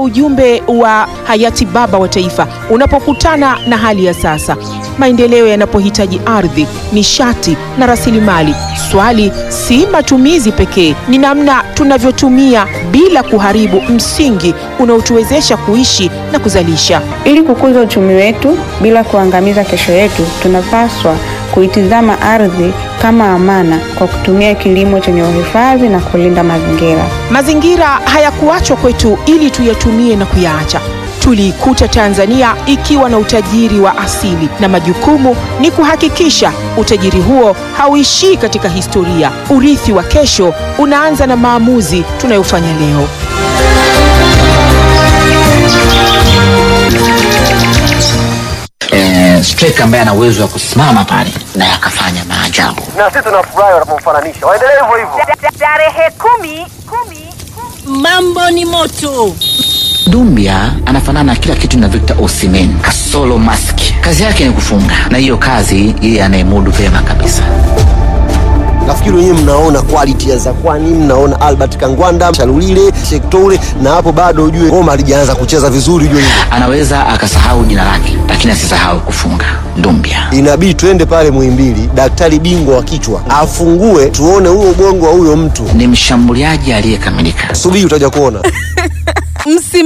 ujumbe wa hayati baba wa taifa unapokutana na hali ya sasa, maendeleo yanapohitaji ardhi, nishati na rasilimali. Swali si matumizi pekee, ni namna tunavyotumia bila kuharibu msingi unaotuwezesha kuishi na kuzalisha. Ili kukuza uchumi wetu bila kuangamiza kesho yetu, tunapaswa kuitizama ardhi kama amana kwa kutumia kilimo chenye uhifadhi na kulinda mazingira. Mazingira hayakuachwa kwetu ili tuyatumie na kuyaacha. Tuliikuta Tanzania ikiwa na utajiri wa asili, na majukumu ni kuhakikisha utajiri huo hauishii katika historia. Urithi wa kesho unaanza na maamuzi tunayofanya leo. eh, striker ambaye ana uwezo wa kusimama pale na akafanya maajabu. na sisi tunafurahi wanapomfananisha. Waendelee hivyo hivyo. Tarehe kumi, kumi, Mambo ni moto. Dumbia anafanana na kila kitu na Victor Osimhen kasolo mask. Kazi yake ni kufunga, na hiyo kazi yeye anayemudu vyema kabisa. nafikiri wenyewe mnaona quality ya Zakwani, mnaona Albert Kangwanda, Chalulile, Shektoure, na hapo bado ujue Roma halijaanza kucheza vizuri, ujue hivyo. Anaweza akasahau jina lake, lakini asisahau kufunga. Dumbia Inabidi twende pale Muhimbili, daktari bingwa wa kichwa afungue, tuone huo ubongo wa huyo mtu. ni mshambuliaji aliyekamilika. Subiri utaja kuona. Msimu